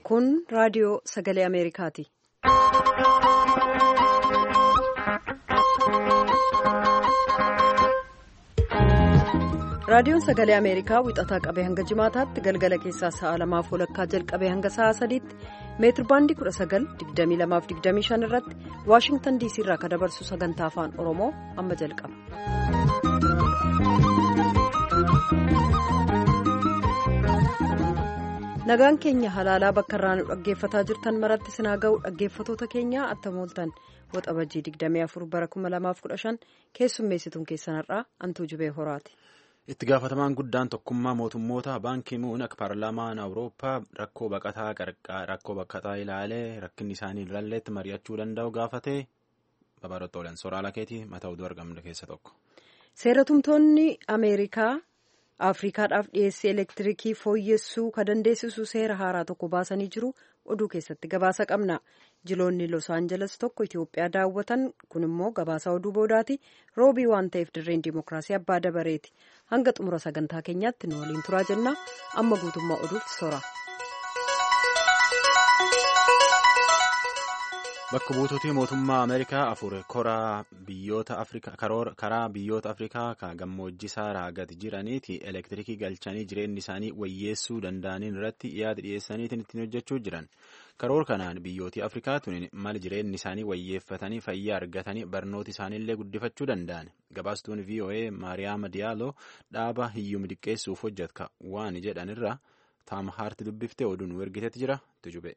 Kun raadiyoo sagalee Ameerikaati. Raadiyoon sagalee Ameerikaa wixataa qabee hanga jimaataatti galgala keessaa sa'a lamaaf walakkaa jalqabee hanga sa'a sadiitti meetir baandii 19,2225 irratti Waashingtan DC irraa kan dabarsu sagantaa afaan Oromoo amma jalqaba. Nagaan keenya halaalaa bakka irraa nu dhaggeeffataa jirtan maratti sinaa ga'u dhaggeeffatoota keenyaa attamooltan waxabajjii 24 bara 2015 keessummeessituun keessanarraa antuu jibee horaati. itti gaafatamaan guddaan tokkummaa mootummoota baankii muun akka paarlaamaan awurooppaa rakkoo baqataa rakkoo baqataa ilaalee rakkinni isaanii ilaalleetti mari'achuu danda'u gaafate babaarotta oolan sooraalaa keetii mataa oduu argamne keessa tokko. seeratumtoonni ameerikaa afriikaadhaaf dhiyeessii elektiriikii fooyyessuu ka dandeessisu seera haaraa tokko baasanii jiru oduu keessatti gabaasa qabna jiloonni los aanjeles tokko itiyoophiyaa daawwatan kun immoo gabaasa oduu boodaati roobii waan ta'eef dirreen dimookiraasii abbaa dabareeti hanga xumura sagantaa keenyaatti nu waliin turaa jenna amma guutummaa oduutti sora. bakka buutuutii mootummaa ameerikaa afur karaa biyyoota afrikaa kan gammoojjii saaraa gad jiraniiti elektiriikii galchanii jireenyi isaanii wayyeessuu danda'aniin irratti yaada dhiyeessaniitiin ittiin hojjechuu jiran karoora kanaan biyyooti afrikaa tun mal jireenyi isaanii wayyeeffatanii fayyaa argatanii barnoota isaaniillee guddifachuu danda'an gabaastuun voa maariyaama diyaaloo dhaaba hiyyuma xiqqeessuuf hojjeta waan jedhanirra taam haarti dubbiftee oduun ergitetti jira tujube.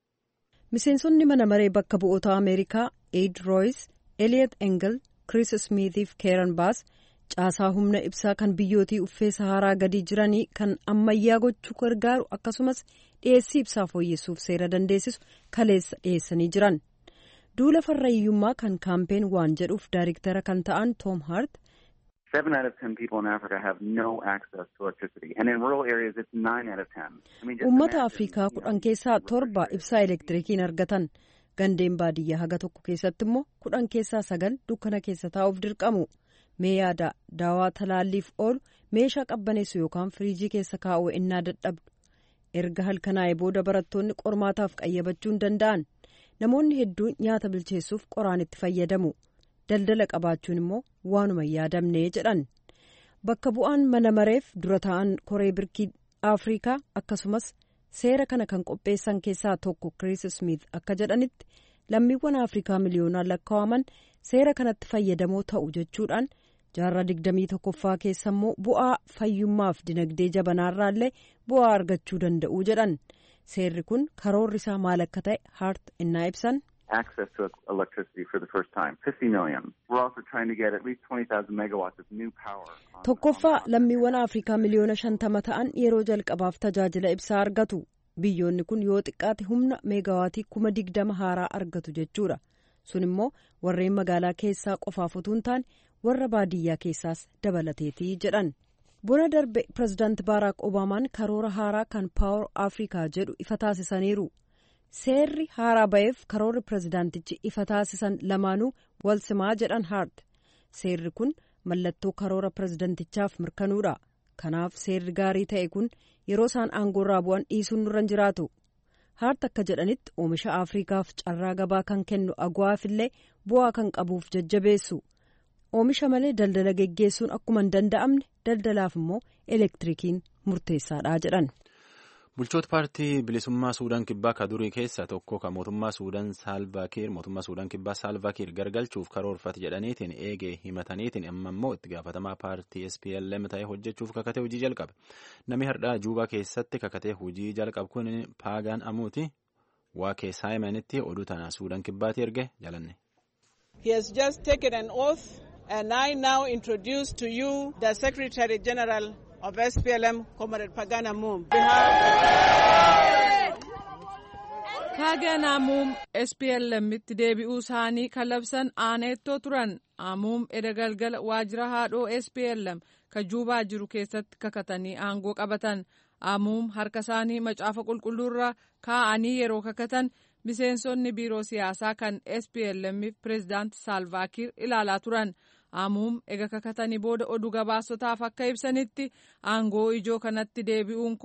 miseensonni mana maree bakka bu'oota ameerikaa eid rooyis eliot engel kris smiitiif keeran baas caasaa humna ibsaa kan biyyootii uffee saharaa gadi jiranii kan ammayyaa gochuu gargaaru akkasumas dhiyeessii ibsaa fooyyessuuf seera dandeessisu kaleessa dhiyeessanii jiran duula farra hiyyummaa kan kaampeen waan jedhuuf daariktara kan ta'an toom haart Seven out of ten people in Africa have no access to electricity, and in rural areas it's nine out of ten. Uummata Afrikaa kudhan keessaa torba ibsaa elektirikiin argatan gandeen baadiyyaa haga tokko keessatti immoo kudhan keessaa sagal dukkana keessa taa'uuf dirqamu mee yaada daawaa talaalliif oolu meeshaa qabbaneessu yookaan firiijii keessa kaa'uu ennaa dadhabdu erga halkanaa'ee booda barattoonni qormaataaf qayyabachuu hin danda'an namoonni hedduun nyaata bilcheessuuf qoraan itti fayyadamu. daldala qabaachuun immoo waanuma yaadamne jedhan bakka bu'aan mana mareef dura ta'an koree birkii afrikaa akkasumas seera kana kan qopheessan keessaa tokko kiriis smith akka jedhanitti lammiiwwan afrikaa miliyoonaan lakkaa'aman seera kanatti fayyadamoo ta'u jechuudhaan jaarraa digdamii tokkoffaa keessa immoo bu'aa fayyummaaf dinagdee jabanaarraallee bu'aa argachuu danda'u jedhan seerri kun karoorri isaa maal akka ta'e haart innaa ibsan. access to electricity for the first time, 50 million. We're also trying to get at least 20,000 megawatts of new power. Tokkoffaa lammiiwwan Afrikaa miliyoona shantama ta'an yeroo jalqabaaf tajaajila ibsaa argatu. Biyyoonni kun yoo xiqqaate humna meegawaatii kuma digdama haaraa argatu jechuudha. Sun immoo warreen magaalaa keessaa qofaaf utuu hin taane warra baadiyyaa keessaas dabalateetii jedhan. Bona darbe pirezidaanti Baaraak Obaamaan karoora haaraa kan Paawar Afrikaa jedhu ifa taasisaniiru. seerri haaraa ba'eef karoorri pirezidaantichi ifa taasisan lamaanuu wal simaa jedhan haart seerri kun mallattoo karoora pirezidaantichaaf mirkanuudha kanaaf seerri gaarii ta'e kun yeroo isaan aangoorraa bu'an dhiisuun nurra jiraatu haart akka jedhanitti oomisha afriikaaf carraa gabaa kan kennu agwaafillee bu'aa kan qabuuf jajjabeessu oomisha malee daldala geggeessuun akkuma hin danda'amne daldalaaf immoo elektirikiin murteessaadha jedhan. bulchoota paartii bilisummaa suudaan kibbaa ka durii keessa tokko ka mootummaa suudaan saalvaakiir mootummaa suudaan kibbaa saalvaakiir gargalchuuf karoorfate jedhaniitiin eegee himataniitiin amma immoo itti gaafatamaa paartii SPLM ta'ee hojjechuuf kakatee hojii jalqabe namni hardhaa juubaa keessatti kakatee hojii jalqabu kun paagaan amuuti waa keessaa himanitti oduu tana suudaan kibbaatti erge jalanne. He has just taken an oath and I now introduce to you the Secretary General of SPLM, Comrade Pagana Mum. Paagan Amuum SPLMitti deebi'uu isaanii kan labsan aaneettoo turan. Amuum edda galgala waajjira haadhoo SPLM kan juubaa jiru keessatti kakatanii aangoo qabatan. Amuum harka isaanii macaafa qulqulluurra kaa'anii yeroo kakatan miseensonni biiroo siyaasaa kan SPLMif pireezidaanti Saalvaakiir ilaalaa turan. Amuum ega kakatanii booda oduu gabaasotaaf akka ibsanitti aangoo ijoo kanatti deebi'uun koo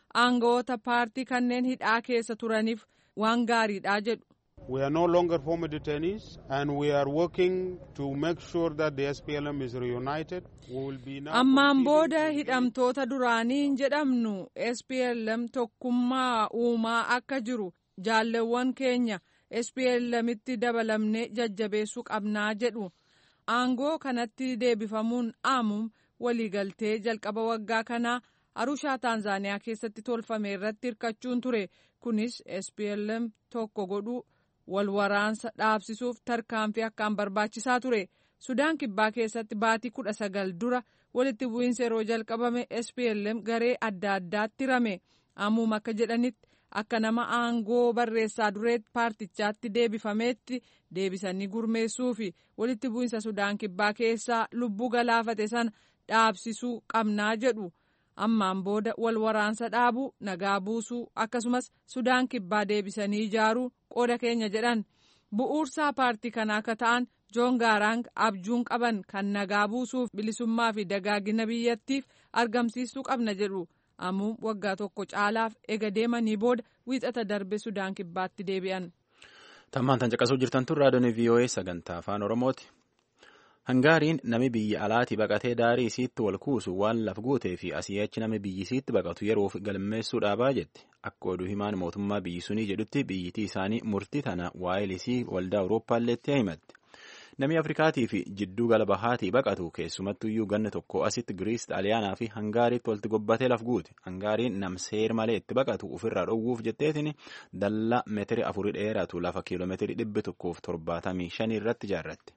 aangawoota paartii kanneen hidhaa keessa turaniif waan gaariidha jedhu. We are no longer former detainees and we are working to make sure that the SPLM is reunited. We will be now Ammaan booda hidhamtoota duraanii hin jedhamnu SPLM tokkummaa uumaa akka jiru jaalleewwan keenya SPLMitti dabalamnee jajjabeessuu qabnaa jedhu. Aangoo kanatti deebifamuun aamuun waliigaltee jalqaba waggaa kanaa Arushaa Taanzaaniyaa keessatti tolfame irratti hirkachuun ture. Kunis SPLM tokko godhuu wal waraansa dhaabsisuuf tarkaanfii akkaan barbaachisaa ture. Sudaan kibbaa keessatti baatii kudha sagal dura walitti bu'iinsa yeroo jalqabame SPLM garee adda addaatti rame. Ammuuma akka jedhanitti akka nama aangoo barreessaa dureetti paartichaatti deebifameetti deebisanii gurmeessuu fi walitti bu'iinsa Sudaan kibbaa keessaa lubbuu galaafate sana dhaabsisuu qabnaa jedhu. ammaan booda wal waraansa dhaabuu nagaa buusuu akkasumas sudaan kibbaa deebisanii ijaaruu qooda keenya jedhan bu'uursaa paartii kanaa akka ta'an joon gaaraang abjuun qaban kan nagaa buusuuf bilisummaa fi dagaagina biyyattiif argamsiisuu qabna jedhu ammoo waggaa tokko caalaaf ega deemanii booda wiixata darbe sudaan kibbaatti deebi'an. tammaan tan caqasuu jirtan tun raadiyoon VOA sagantaa afaan oromooti. Hangaariin nami biyya alaatii baqatee daarii isiitti wal kuusu waan laf guutee fi asii achi nami biyyi isiitti baqatu yeroof galmeessuu dhaabaa jette. Akka oduu himaan mootummaa biyyi sunii jedhutti biyyitii isaanii murtii tana waa'ee isii waldaa Awurooppaalleetti himatte. Nami Afrikaatii fi jidduu gala bahaatii baqatu keessumattuyyuu ganna tokko asitti Giriis, Xaaliyaanaa fi Hangaariitti walitti gobbatee laf guute. Hangaariin nam seer malee itti baqatu ofirraa dhowwuuf jetteetiin dallaa meetiri afurii dheeratu lafa kiiloomeetirii dhibbi tokkoof torbaatamii shanii irratti ijaarratte.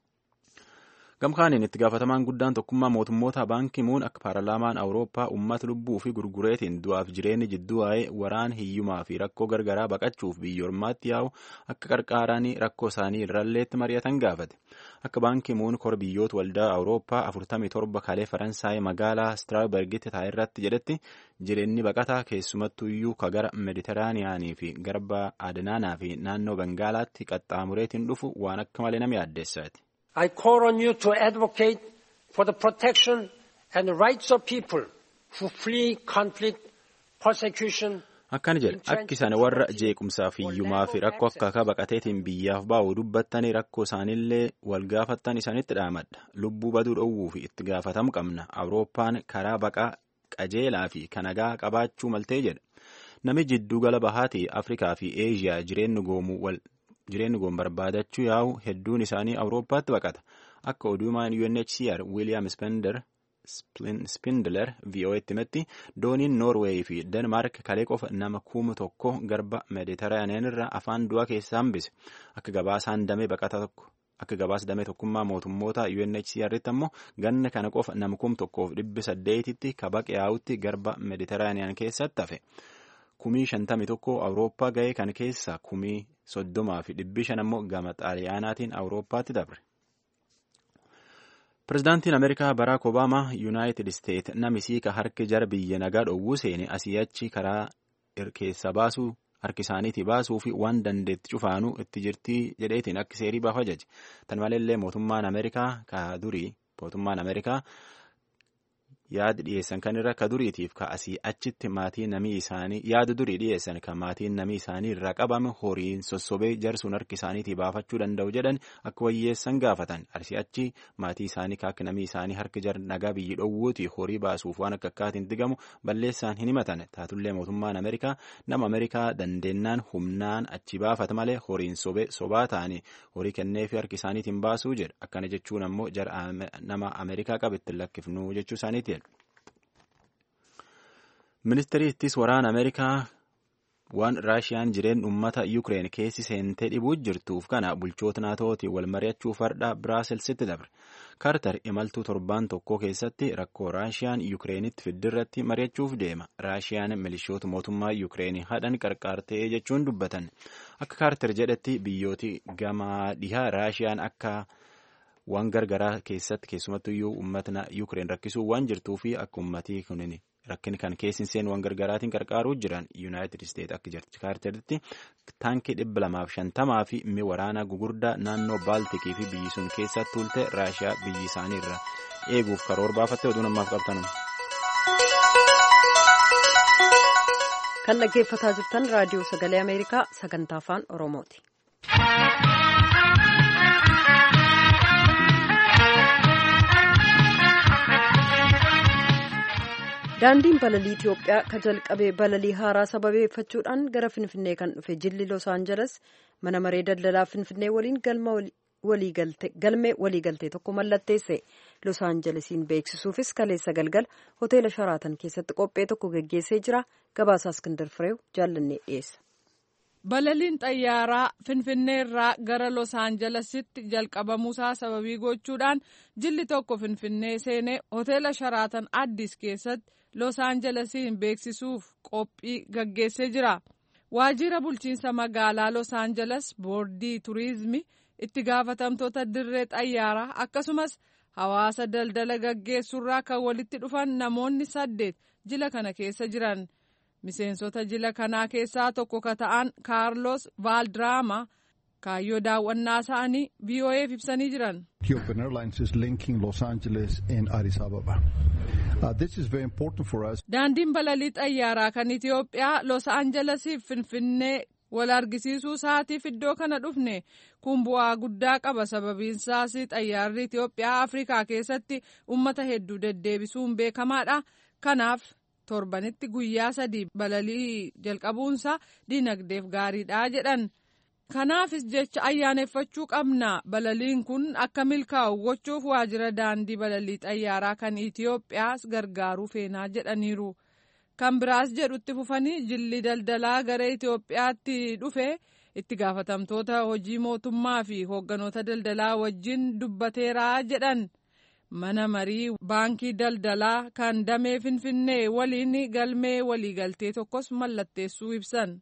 Gamkaaniin itti gaafatamaan guddaan tokkummaa mootummoota baankii muun akka paarlaamaan awurooppaa uummata lubbuu fi gurgureetiin du'aaf jireenyi jidduu waa'ee waraan hiyyumaa fi rakkoo gargaraa baqachuuf biyyoormaatti yaa'u akka qarqaaranii rakkoo isaanii irralleetti mari'atan gaafate. Akka baankii muun kor biyyoota waldaa awurooppaa 47 kalee faransaay magaalaa Straabergitti taa'e irratti jedhetti jireenyi baqataa keessumattuyyuu ka gara mediteraaniyaanii fi garba adanaanaa fi naannoo bengaalaatti qaxxaamureetiin dhufu waan akka malee nama yaaddeessaati. I call on you to advocate for the protection and the rights of people who flee conflict, persecution. Akkana jedha akki isaan warra jeequmsaaf hiyyumaa fi rakkoo akka akka baqateetiin biyyaaf baa'u dubbattanii rakkoo isaanillee wal gaafattan isaanitti dhaamadha. Lubbuu baduu dhowwuu fi itti gaafatamu qabna. Awurooppaan karaa baqaa qajeelaa fi kanagaa qabaachuu maltee jedha. Nami jidduu gala bahaatii Afrikaa fi Eeshiyaa jireenyi goomuu wal jireenyi goon barbaadachuu yaa'u hedduun isaanii awurooppaatti baqata akka oduumaan UNHCR William Spender Spindler VOA'tti himetti dooniin Noorweey fi Denmaark kalee qofa nama kuma tokko garba Meediteraaniyaan irraa afaan du'a keessaa hambise akka gabaasaan damee baqata tokko akka gabaas damee tokkummaa mootummoota UNHCR'tti ammoo ganna kana qofa nama kuma tokkoof dhibbi saddeetitti kabaqe yaa'utti garba Meediteraaniyaan keessatti hafe. kumii shantami tokko awurooppaa ga'ee kan keessa kumii soddomaa fi dhibbi shan ammoo gama xaaliyaanaatiin awurooppaatti dabre. Pireezidaantiin Ameerikaa Baraak Obaamaa Yuunaayitid Isteet namisii ka harki jara biyya nagaa dhowwuu seene asii achi karaa keessa baasuu harki isaaniitii baasuu fi waan dandeetti cufaanuu itti jirtii jedheetiin akka seerii baaf ajaje. Tan maleellee mootummaan Ameerikaa ka durii mootummaan Ameerikaa yaada dhiyeessan kan irra ka duriitiif ka asii achitti maatii namii isaanii yaada durii dhiyeessan kan maatiin namii isaanii irraa qabame horiin sossobee jarsuun harki isaaniitii baafachuu danda'u jedhan akka wayyeessan gaafatan asii achi maatii isaanii ka akka namii isaanii harki jar nagaa biyyi dhowwuuti horii baasuuf waan akka akkaatiin digamu balleessaan hin himatan taatullee mootummaan ameerikaa nama ameerikaa dandeennaan humnaan achi baafata malee horiin sobee sobaa ta'anii horii kennee fi harki isaaniitiin baasuu jedha akkana jechuun ammoo jara nama ameerikaa qabetti lakkifnuu jechuu isaaniiti. ministeerri ittis waraana ameerikaa waan raashiyaan jireen uummata yuukireen keessi seentee dhibuu jirtuuf kana bulchoota naatootiin wal mari'achuuf hardha biraaselsitti dabre kaartar imaltuu torbaan tokko keessatti rakkoo raashiyaan yuukireenitti fiddirratti mari'achuuf deema raashiyaan milishoota mootummaa yuukireenii hadhan qarqaartee jechuun dubbatan akka kaartar jedhetti biyyooti gamaa dhihaa raashiyaan akka waan gargaraa keessatti keessumattuyyuu uummatna yuukireen rakkisuu waan jirtuu fi akka uummatii kunin rakkin kan keessin seen waan gargaraatiin qarqaaruu jiran yuunaayitid isteet akka jirti kaarteritti taankii dhibba lamaaf shantamaa fi mi waraanaa gugurdaa naannoo baaltikii fi biyyi sun keessatti tuulte raashiyaa biyyi isaanii irra eeguuf karoora baafatte oduu namaaf qabtanuma. kan dhaggeeffataa jirtan raadiyoo sagalee ameerikaa sagantaa afaan oromooti. daandiin balalii itiyoophiyaa ka jalqabee balalii haaraa sababeeffachuudhaan gara finfinnee kan dhufe jilli los aangeles mana maree daldalaa finfinnee waliin galmee waliigaltee tokko mallatteesse los aangelesiin beeksisuufis kaleessa galgala hoteela sharaatan keessatti qophee tokko geggeessee jira gabaasaa iskindar fireew jaallannee dhiyeessa. balaliin xayyaaraa finfinnee irraa gara los aangelesitti jalqabamuusaa sababii gochuudhaan jilli tokko finfinnee seenee hoteela sharaatan addis keessatti los aangelesiin beeksisuuf qophii gaggeessee jira waajjira bulchiinsa magaalaa los aangeles boordii turiizimii itti gaafatamtoota dirree xayyaaraa akkasumas hawaasa daldala gaggeessurraa kan walitti dhufan namoonni saddeet jila kana keessa jiran. miseensota jila kanaa keessaa tokko ka ta'an kaarlos vaaldraama kaayyoo daawwannaa isaanii VOA'f ibsanii jiran. Ethiopian Airlines is linking Los Angeles and Addis Ababa. Uh, this is very important for us. Daandiin balalii xayyaaraa kan Itiyoophiyaa Los Aangelesiif Finfinnee wal argisiisuu isaatiif iddoo kana dhufne kun bu'aa guddaa qaba sababiinsaas xayyaarri Itiyoophiyaa Afrikaa keessatti uummata hedduu deddeebisuun beekamaadha. Kanaaf torbanitti guyyaa sadii balalii jalqabuunsa dinagdeef gaariidha jedhan kanaafis jecha ayyaaneffachuu qabna balaliin kun akka milkaa'u gochuuf waajjira daandii balalii xayyaaraa kan itiyoophiyaas gargaaruu feenaa jedhaniiru kan biraas jedhutti fufanii jilli daldalaa gara itiyoophiyaatti dhufe itti gaafatamtoota hojii mootummaa fi hoogganoota daldalaa wajjin dubbateeraa jedhan. mana marii baankii daldalaa kan damee finfinnee waliin galmee waliigaltee tokkos mallatteessuu ibsan.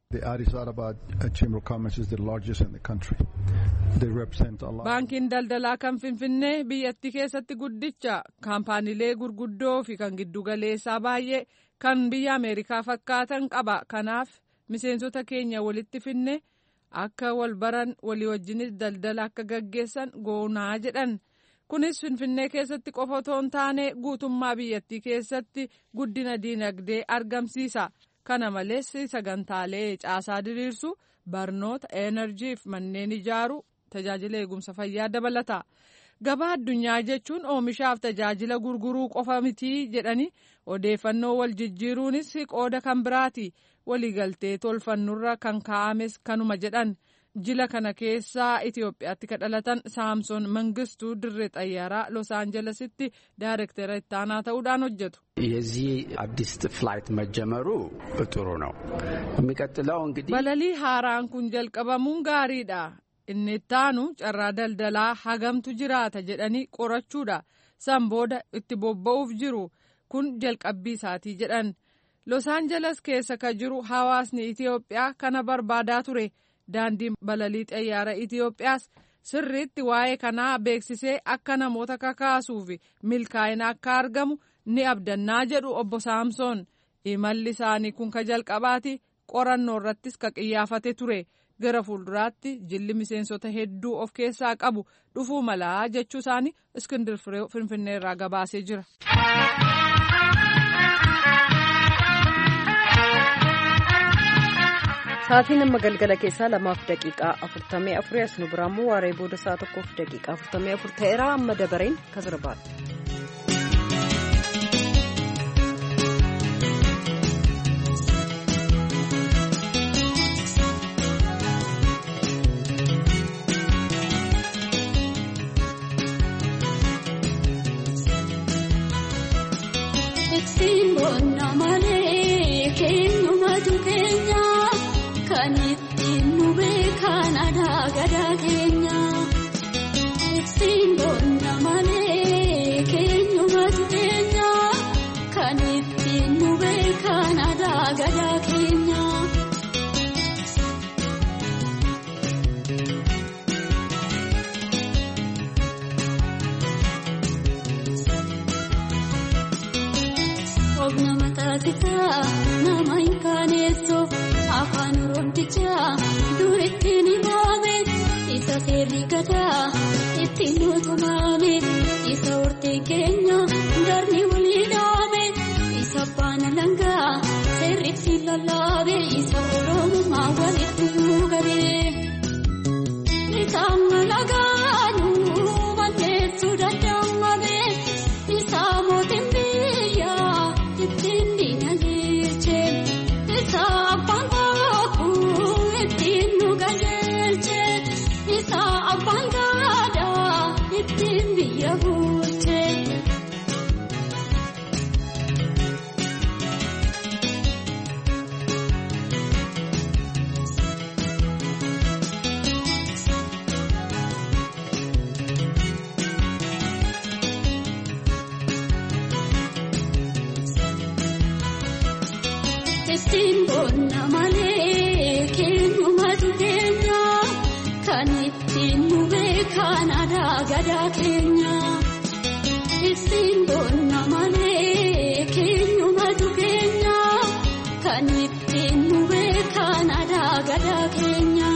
baankiin daldalaa kan finfinnee biyyattii keessatti guddicha kaampaaniilee gurguddoo fi kan giddugaleessaa baay'ee kan biyya ameerikaa fakkaatan qaba kanaaf miseensota keenya walitti finne akka wal baran walii wajjinis daldala akka gaggeessan goonaa jedhan. kunis finfinnee keessatti qofa otoo hin taane guutummaa biyyattii keessatti guddina diinagdee argamsiisa kana malees sagantaalee caasaa diriirsu barnoota enerjii fi manneen ijaaru tajaajila eegumsa fayyaa dabalata gabaa addunyaa jechuun oomishaaf tajaajila gurguruu qofa mitii jedhanii odeeffannoo wal jijjiiruunis qooda kan biraati waliigaltee tolfannurra kan kaa'ames kanuma jedhan. jila kana keessaa Itiyoophiyaatti ka dhalatan saamsoon mangistuu dirree xayyaaraa los aanjelesitti ዳይሬክተር ittaanaa ta'uudhaan hojjetu. የዚህ አዲስ ፍላይት መጀመሩ ጥሩ ነው። የሚቀጥለው እንግዲህ balalii haaraan kun jalqabamuun gaariidha. inni ittaanu carraa daldalaa hagamtu jiraata jedhanii qorachuudha. san booda itti bobba'uuf jiru kun jalqabbii isaatii jedhan. los aanjeles keessa ka jiru hawaasni Itiyoophiyaa kana barbaadaa ture. daandiin balalii xayyaara Itiyoophiyaas sirriitti waa'ee kanaa beeksisee akka namoota kakaasuuf milkaa'ina akka argamu ni abdannaa jedhu obbo Saamsoon imalli isaanii kun ka jalqabaati qorannoo irrattis ka qiyyaafate ture gara fuulduraatti jilli miseensota hedduu of keessaa qabu dhufuu malaa jechuu isaanii iskindir firee finfinnee irraa gabaasee jira. Sa'aatiin amma galgala keessaa lamaaf daqiiqaa afurtamii afurii as nu biraammoo waaree booda sa'a tokkoof daqiiqaa afurtamii afur ta'eera amma dabareen kan sirbaadha. nama hin kaaneessu afaan oromotichaa duritti ni baame isa seerri gadaa ittiin nutumame isa hortee keenya darni walii dhaame isa baana langaa seerri ittiin lallaame. dhaabee isa oromummaa walitti gabee. Isaan malagaanuu balleessuu danda'amee isaa mootiin biyyaa ittiin diinagdeeche isaa abbaan bookuu ittiin nu qajeelche isaa abbaan gaadaa ittiin biyya bulche. Ittiin boonna malee keenyumatu keenya kan ittiin nu beekan aadaa gadaa keenya. Ittiin boonna malee keenyumatu keenya kan ittiin nu beekan aadaa gadaa keenya.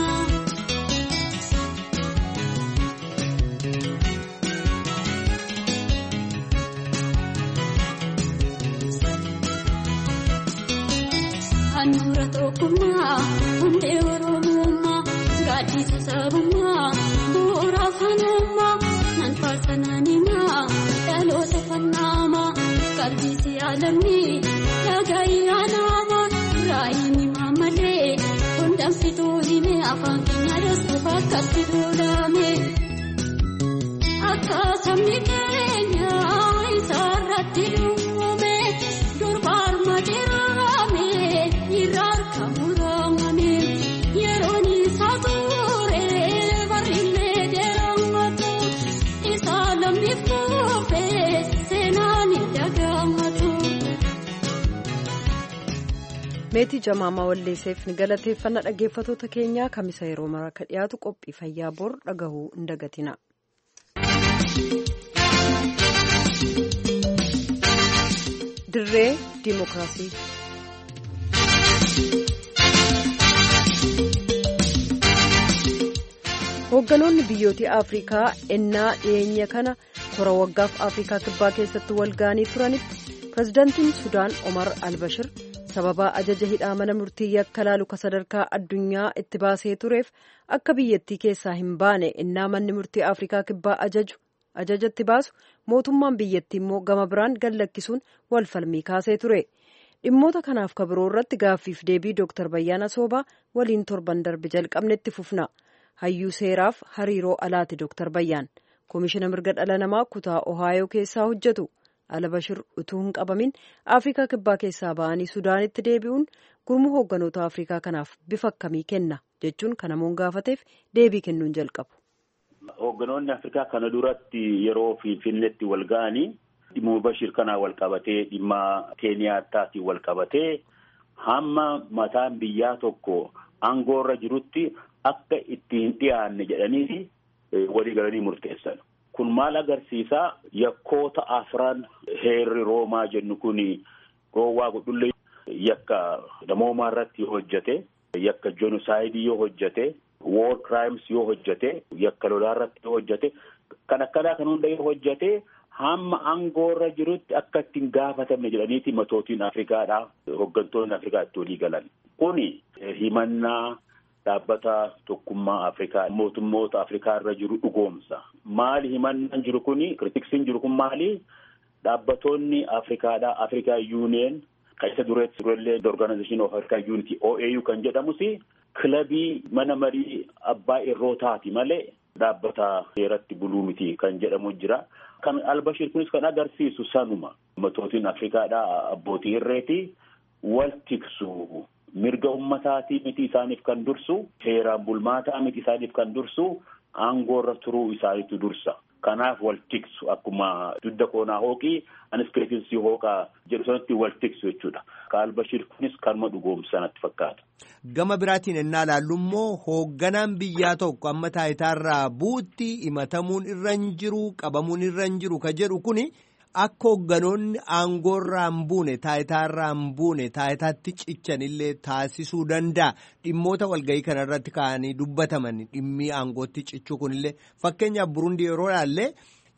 Handhuura tokkummaa hundee oromummaa gaaddisa sabummaa bu'uura afaanummaa nan faarsananimaa dhaloota fannaamaa qalbiisi alamni dhaga'i aanaamaa raayini maamalee hundaan fituu hime afaan keenya dassuuf akkatti duudame akka sabni keenya isaarratti duwwame durbaar mateerame irraan kamuramame yeroon isaa ture barillee deematu isaa lammiif kufe seenaan hin dagaamatu. meetii jamaamaa walleesseef ni galateeffanna dhaggeeffatoota keenyaa kamisa yeroo mara ka dhiyaatu qophii fayyaa bor dhagahuu hin dagatina. dirree diimokiraasii. hoogganoonni biyyoota afrikaa ennaa dhiyeenya kana kora waggaaf afrikaa kibbaa keessatti walga'anii turanitti pirezidaantiin sudaan omar albashir sababaa ajaja hidhaa mana murtii yakka laalu ka sadarkaa addunyaa itti baasee tureef akka biyyattii keessaa hin baane ennaa manni murtii afrikaa kibbaa ajaju ajajatti baasu mootummaan biyyattii immoo gama biraan gallakkisuun wal falmii kaasee ture dhimmoota kanaaf ka biroo irratti gaaffiif deebii dooktar Bayyaana Soobaa waliin torban darbe jalqabnetti fufna. hayyuu seeraaf hariiroo alaati dooktar bayyaan koomishina mirga dhala namaa kutaa ohaayoo keessaa hojjetu albashir utuu hin qabamin afrikaa kibbaa keessaa ba'anii sudaanitti deebi'uun gurmuu hoogganoota afrikaa kanaaf bifa akkamii kenna jechuun kan namoonni gaafateef deebii kennuun jalqabu. hoogganoonni afrikaa kana duratti yeroo finfinneetti wal ga'anii dhimma bashir kanaa wal qabatee dhimma keeniyaataatiin wal qabatee hamma mataan biyyaa tokko aangoorra jirutti. Akka itti hin dhiyaanne jedhanii walii galanii murteessan. Kun maal agarsiisaa yakkoota afran heerri roomaa jennu kun roowwaa gudullee yakka namoomaa irratti yoo hojjate yakka jenosaayidii yoo hojjate war crimes yoo hojjate yakka lolaa irratti yoo hojjate kan akkanaa kan hunda yoo hojjate hamma aangoorra jirutti akka itti hin gaafatamne jedhaniiti matootiin Afrikaadhaa hooggantoonni Afrikaa itti walii galan. Kuni himannaa. Dhaabbata tokkummaa Afrikaa mootummoota Afrikaa irra jiru dhugoomsa. Maali himannaan jiru kuni kiritiksiin jiru kun maali? Dhaabbatoonni Afrikaadhaa Afrikaa Yuuniyeen kan isa dureetti durellee Organization of African Unity OAU kan jedhamus kilabii mana marii abbaa irrootaati malee dhaabbata seeratti buluu miti kan jedhamu jira. Kan Albashir kunis kan agarsiisu sanuma matootiin Afrikaadhaa abbootii irreeti wal tiksu. mirga ummataatii miti isaaniif kan dursu heeraan bulmaataa miti isaaniif kan dursu aangoorra turuu isaaniitu dursa kanaaf wal tiksu akkuma dudda koonaa hooqii anis keetinsii hooqaa jedhu sanatti wal tiksu jechuudha albashir kunis kanuma dhugoomsanatti fakkaata. gama biraatiin ennaa ilaallu immoo hoogganaan biyyaa tokko amma taayitaarraa buutti himatamuun irra hin jiru qabamuun irra hin jiru ka jedhu kuni. Akka hoogganoonni aangoorraa hin buune taayitaarraa hin buune taayitaatti cichanillee taasisuu danda'a. Dhimmoota walgahii kanarratti ka'anii dubbataman dhimmi aangootti cichuu kunillee fakkeenyaaf Burundi yeroo ilaalle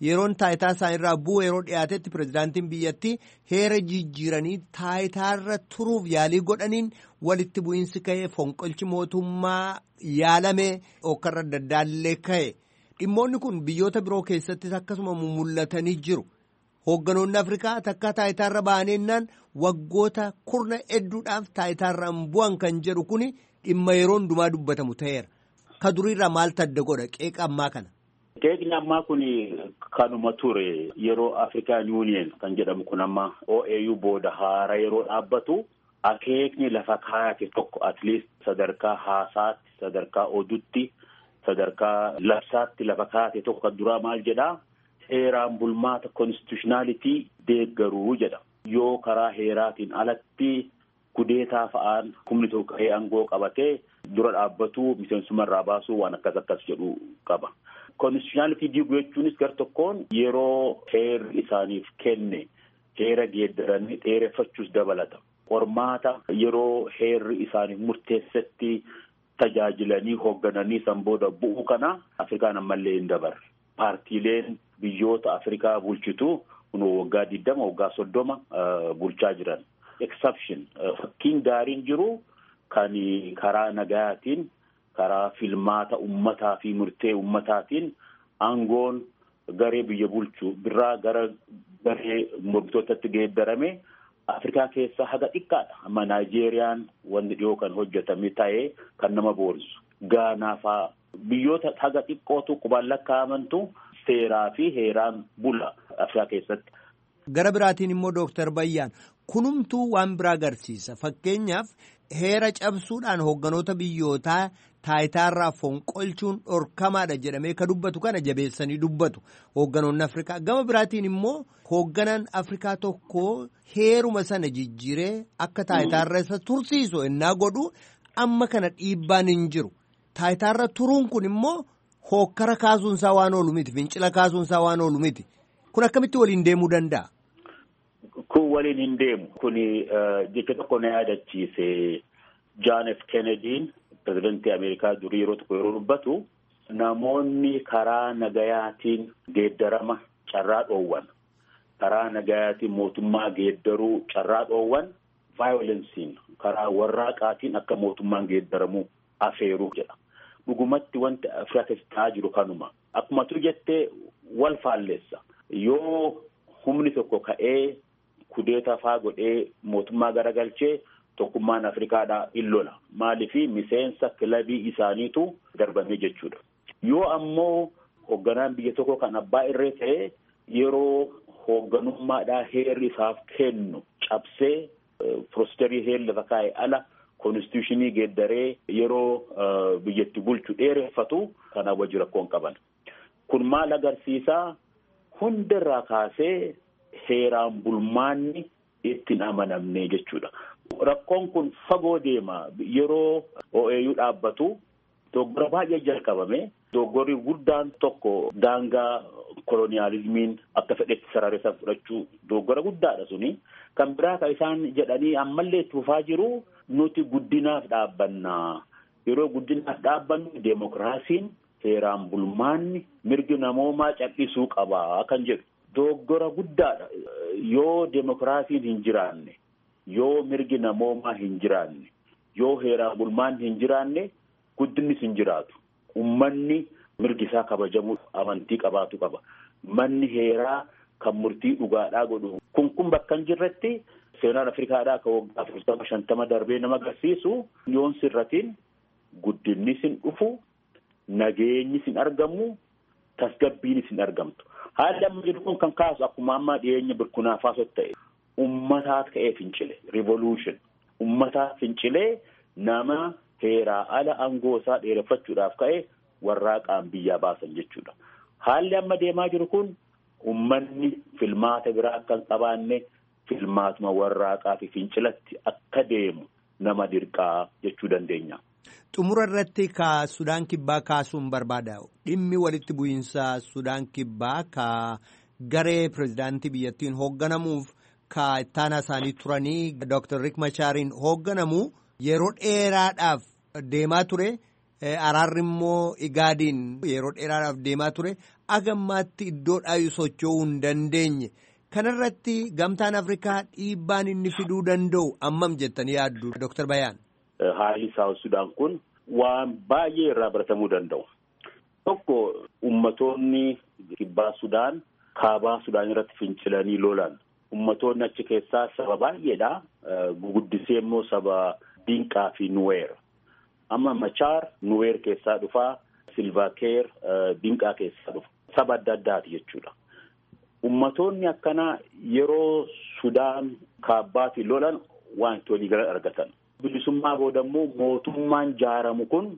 yeroon taayitaa isaanirraa bu'u yeroo dhiyaatetti pirezidaantiin biyyattii heera jijjiiranii taayitaarra turuuf yaalii godhaniin walitti bu'iinsi ka'ee fonqolchi mootummaa yaalame okkarra adda addaallee ka'e dhimmoonni kun biyyoota biroo keessattis akkasuma mul'atanii jiru. Hoogganoonni Afrikaa takka taayitaarra ba'aneennaan waggoota kurna hedduudhaaf taayitaarraan bu'an kan jedhu kuni dhimma yeroo hundumaa dubbatamu ta'eera. Ka duriirraa maaltu adda godha qeeqa ammaa kana? Qeeqni ammaa kun kanuma ture yeroo Afrikaan Yuuniyen kan jedhamu kun amma OAU booda haara yeroo dhaabbatu akeekni lafa kaayate tokko at least sadarkaa haasaatti sadarkaa oduutti sadarkaa labsaatti lafa kaayate tokko kan duraa maal jedhaa heeraan bulmaata konstitushinaalitii deeggaruu jedha. Yoo karaa heeraatiin alatti kudeetaa fa'aan humni tokko ka'ee aangoo qabatee dura dhaabbatu miseensuma irraa baasuu waan akkas akkas jedhu qaba. Konstitushinaalitii diiguu jechuunis gar tokkoon yeroo heerri isaaniif kenne heera geeddaranii dheereffachuus dabalata. Qormaata yeroo heerri isaaniif murteessetti tajaajilanii hooggananii san booda bu'uu kana Afrikaan ammallee hin dabarre. Paartiileen biyyoota Afrikaa bulchitu kun waggaa digdama waggaa soddoma bulchaa jiran. Exception fakkiin gaariin jiru kan karaa nagayaatiin karaa filmaata ummataa fi murtee ummataatiin aangoon garee biyya bulchu birraa gara garee mormitootatti geeddarame Afrikaa keessaa haga xiqqaadha. Amma Naayijeeriyaan wanti dhiyoo kan hojjetame ta'ee kan nama boonsu. Gaanaa fa'aa biyyoota haga xiqqootu qubaan lakkaa'amantu seeraa fi heeraan bula Afrikaa keessatti. Gara biraatiin immoo Dooktar Bayyaan kunumtuu waan biraa agarsiisa. Fakkeenyaaf heera cabsuudhaan hoogganoota biyyootaa taayitaarraa fonqolchuun dhorkamaadha jedhamee ka dubbatu kana jabeessanii dubbatu hoogganoonni Afrikaa. Gama biraatiin immoo hoogganaan Afrikaa tokko heeruma sana jijjiiree akka taayitaarra isa tursiisu ennaa godhu amma kana dhiibbaan hin jiru. Taayitaarra turuun kun immoo hookkara kaasuunsaa waan oolu miti fincila kaasuunsaa waan oolu miti. Kun akkamitti waliin deemuu danda'a? Kun waliin hin deemu. Kun jecha tokko na yaadachiise John F. Kennedyin pirezidantii Ameerikaa durii yeroo tokko yeroo dubbatu namoonni karaa nagayaatiin geeddarama carraa dhoowwan karaa nagayaatiin mootummaa geeddaruu carraa dhoowwan vaayolensiin karaa warraaqaatiin akka mootummaan geeddaramu afeeruu jedha. Dhugumatti wanti Afrikaa keessatti ta'aa jiru kanuma. Akkuma tu jettee wal faalleessa. Yoo humni tokko ka'ee kudeeta faa godhee mootummaa garagalchee tokkummaan Afrikaadhaa in lola. Maaliifi miseensa kilabii isaaniitu darbame jechuudha. Yoo ammoo hoogganaan biyya tokko kan abbaa irree ta'ee yeroo hoogganummaadhaa heerri isaaf kennu cabsee piroosterii heerri lafa kaa'e ala konstituushinii geeddaree yeroo biyyatti bulchu dheereffatu kanaaf wajji rakkoon qaban. Kun maal agarsiisaa hundarraa kaasee heeraan bulmaanni ittiin amanamne jechuudha. Rakkoon kun fagoo deema yeroo OAU dhaabbatu dogoggora baay'ee jalqabame dogoggorri guddaan tokko daangaa koloniyaalizimiin akka fedhetti sarareessan fudhachuu dogoggora guddaadha suni. Kan biraa kan isaan jedhanii ammallee itti fufaa jiru nuti guddinaaf dhaabbannaa. Yeroo guddinaaf dhaabbannu deemokiraasiin heeraan bulmaanni mirgi namoomaa cal'isuu qabaa kan jedhu. Dogoggora guddaadha. Yoo deemokiraasiin hin jiraanne, yoo mirgi namoomaa hin jiraanne, yoo heeraan bulmaanni hin jiraanne, guddinnis hin jiraatu. Uummanni mirgi isaa kabajamu amantii qabaatu qaba. Manni heeraa kan murtii dhugaadhaa godhu. Kun kun bakka hin jirretti seenaan Afrikaadhaa kan waggaa afurtama shantama darbee nama agarsiisu yoon sirratiin guddinnis hin dhufu, nageenyis hin argamu, tasgabbiinis hin argamtu. Haalli amma jiru kun kan kaasu akkuma ammaa dhiyeenya burkina faso ta'e ummataat ka'ee fincile revolution ummataat fincilee nama heeraa ala aangoo isaa dheereffachuudhaaf ka'e warraaqaan biyyaa baasan jechuudha. Haalli amma deemaa jiru kun ummanni filmaata biraa akka hin qabaanne filmaatuma warraaqaa fi fincilatti akka deemu nama dirqaa jechuu dandeenya. Xumura irratti ka Sudaan Kibbaa kaasuun barbaada. Dhimmi walitti bu'iinsa Sudaan Kibbaa ka garee pirezidaantii biyyattiin hoogganamuuf ka ittaanaa isaanii turanii Dr. Riek Machaariin hoogganamu yeroo dheeraadhaaf deemaa ture. araarri immoo igaadiin yeroo dheeraadhaaf deemaa ture agammaatti iddoo dhaayu socho'uu hin dandeenye kanarratti gamtaan afrikaa dhiibbaan inni fiduu danda'u ammam jettanii yaaddu Dr. Bayaan. Haalli Saawus Sudaan kun waan baay'ee irraa baratamuu danda'u. Tokko ummatoonni kibbaa Sudaan kaabaa Sudaan irratti fincilanii lolan. Ummatoonni achi keessaa saba baay'eedha. Guguddisee immoo saba Dinqaa fi Nuweer. Amma Machaar Nuweer keessaa dhufaa, Silvaakeer Dinqaa keessaa dhufa. Saba adda addaati jechuudha. Ummatoonni akkanaa yeroo Sudaan kaabbaatiin lolan waan itti waliigala argatan. Bilisummaa booda immoo mootummaan jaaramu kun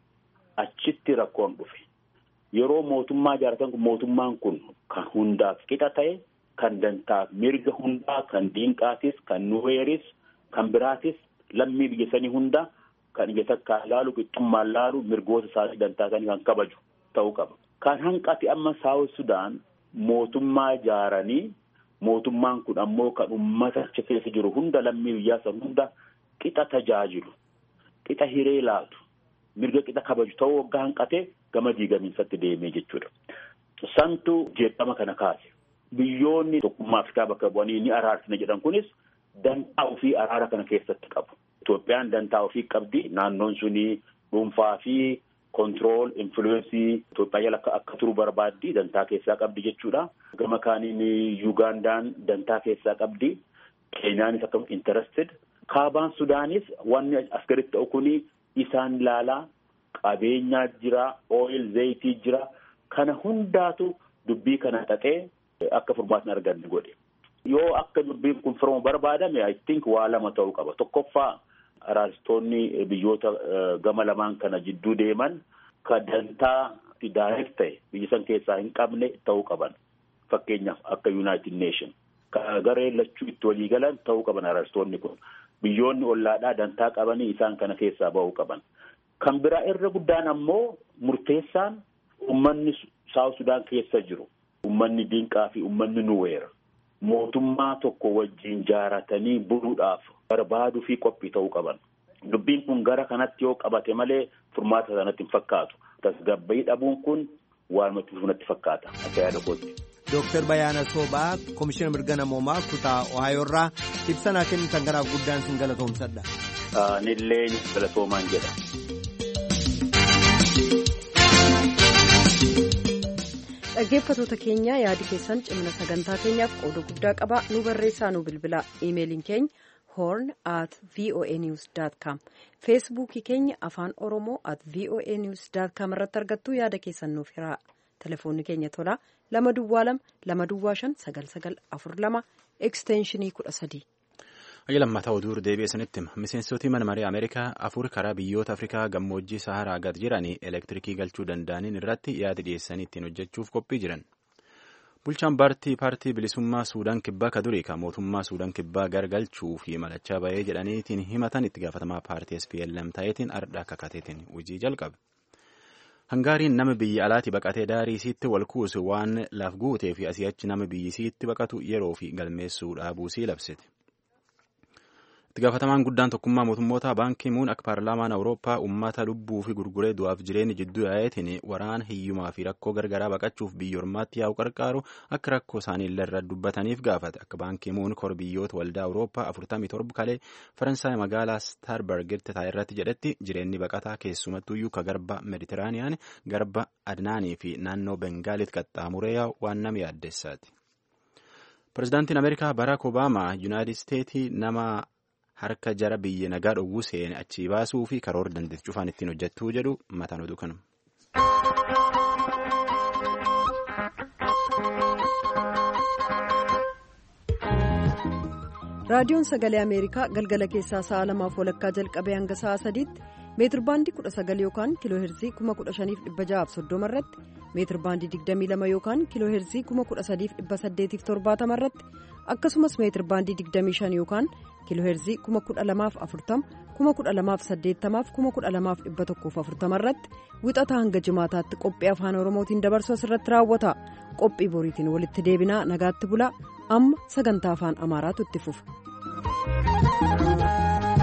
achitti rakkoon dhufe. Yeroo mootummaa ijaaratan kun mootummaan kun kan hundaaf qixa ta'e kan dantaaf mirga hundaa kan diinqaatis kan nuweeris kan biraatis lammii biyya sanii hunda kan ija takkaan laalu qixxummaan laalu mirgoota isaanii dantaa isaanii kan kabaju ta'uu qaba. Kan hanqate amma saawus sudaan mootummaa ijaaranii mootummaan kun ammoo kan uummata achi keessa jiru hunda lammii biyyaa san hunda qixa tajaajilu qixa hiree laatu mirga qixa kabaju ta'uu waggaa hanqate gama diigamiinsatti deemee jechuudha. Santu jeeqama kana kaase. Biyyoonni tokkummaa Afrikaa bakka bu'anii ni araarsina jedhan kunis dantaa ofii araara kana keessatti qabu. Itoophiyaan dantaa ofii qabdi. Naannoon suni dhuunfaa fi kontirool influensii Itoophiyaa jala akka turu barbaaddi dantaa keessaa qabdi jechuudha. Gama kaaniin Yuugandaan dantaa keessaa qabdi. Keenyaanis akka interested. Kaabaan Sudaanis wanni as gaditti ta'u kuni isaan laalaa qabeenyaa jira, ooyil zayitii jira. Kana hundaatu dubbii kana xaxee akka furmaatni arganne godhe. Yoo akka dubbiin kun furmaa'u barbaadame I think waa lama ta'uu qaba. Tokkoffaa araarstoonni biyyoota gama lamaan kana jidduu deeman ka dantaa direct ta'e biyya san keessaa hin qabne ta'uu qaban. Fakkeenyaaf akka United Nation. Ka garee lachuu itti walii galan ta'uu qaban araarstoonni kun. Biyyoonni ollaadhaa dantaa qabanii isaan kana keessaa ba'uu qaban. Kan biraa irra guddaan ammoo murteessaan uummanni Saawus Sudaan keessa jiru. Uummanni Dinqaa fi uummanni Nuweer. Mootummaa tokko wajjin jaaratanii buluudhaaf barbaaduu fi qophii ta'uu qaban. Dubbiin kun gara kanatti yoo qabate malee furmaata sanatti hin fakkaatu. Tasgabbii dhabuun kun waan natti fakkaata. Akka yaada kootti. Dooktar Bayaana Soobaa Komishiina Mirga Namoomaa kutaa Ohayoo irraa ibsa naa kennitan kanaaf guddaan sin galatoomsadha. Anillee galatoomaan jedha. Dhaggeeffattoota keenya yaadi keessan cimina sagantaa keenyaaf qooda guddaa qaba nu barreessaa nu bilbilaa iimeeliin keenya horn at voa news com feesbuukii keenya afaan oromoo at voa news com irratti argattu yaada keessan nuuf hiraa telefoonni keenya tolaa lama duwwaa lama lama duwwaa shan sagal sagal afur lama ekstenshinii kudha sadii. Ayya lammataa oduu deebi'ee sanitti hima. Miseensoti mana maree Ameerikaa afur karaa biyyoota Afrikaa gammoojjii Saharaa gad jiranii elektirikii galchuu danda'aniin irratti yaada dhiyeessanii ittiin hojjechuuf qophii jiran. Bulchaan paartii paartii bilisummaa Suudaan kibbaa ka durii kan mootummaa Suudaan kibbaa gargalchuu fi malachaa bahee jedhaniitiin himatan itti gaafatamaa paartii SPLM ta'eetiin ardhaa kakateetiin hojii jalqabe. Hangaariin nama biyya alaatti baqatee daarii isiitti wal kuusu waan laaf guutee fi asii achi nama biyyi isiitti baqatu yeroo fi galmeessuu dhaabuusii labsite. itti gaafatamaan guddaan tokkummaa mootummoota baankii muun akka paarlaamaan awurooppaa uummata lubbuu fi gurguree du'aaf jireenya jidduu yaa'eetiin waraana hiyyumaa fi rakkoo gargaraa baqachuuf biyya ormaatti yaa'u qarqaaru akka rakkoo isaanii illee irra dubbataniif gaafate akka baankii muun kor biyyoota waldaa awurooppaa afurtamii torba kalee faransaay magaalaa staarbargitti taa'e irratti jedhetti jireenyi baqataa keessumattuyyuu ka garba meditiraaniyaan garba adnaanii fi naannoo bengaalitti qaxxaamuree yaa'u waan nama yaaddeessaati. Pireezidaantiin Ameerikaa Baraak Obaamaa Yuunaayitid Isteetii nama harka jara biyya nagaa dhowwuu seene achii baasuu fi karoora dandeettii cufaan ittiin hojjettuu jedhu mataan oduu kanuma. raadiyoon sagalee ameerikaa galgala keessaa sa'a lamaaf walakkaa jalqabee hanga sa'a sadiitti meetir baandii kudha sagal yookaan kiiloo heerzii kuma kudha shaniif dhibba ja'aaf soddoma irratti meetir baandii digdamii lama yookaan kiiloo heerzii kuma kudha sadiif dhibba saddeetiif torbaatama irratti akkasumas meetir baandii digdamii shan yookaan kiiloo heerzii kuma kudha lamaaf afurtama kuma kudha lamaaf saddeettamaaf kuma kudha lamaaf dhibba tokkoof afurtama irratti wixataa hanga jimaataatti qophii afaan oromootiin dabarsu asirratti raawwata qophii boriitiin walitti deebinaa nagaatti bulaa amma sagantaa afaan amaaraatu itti fufa.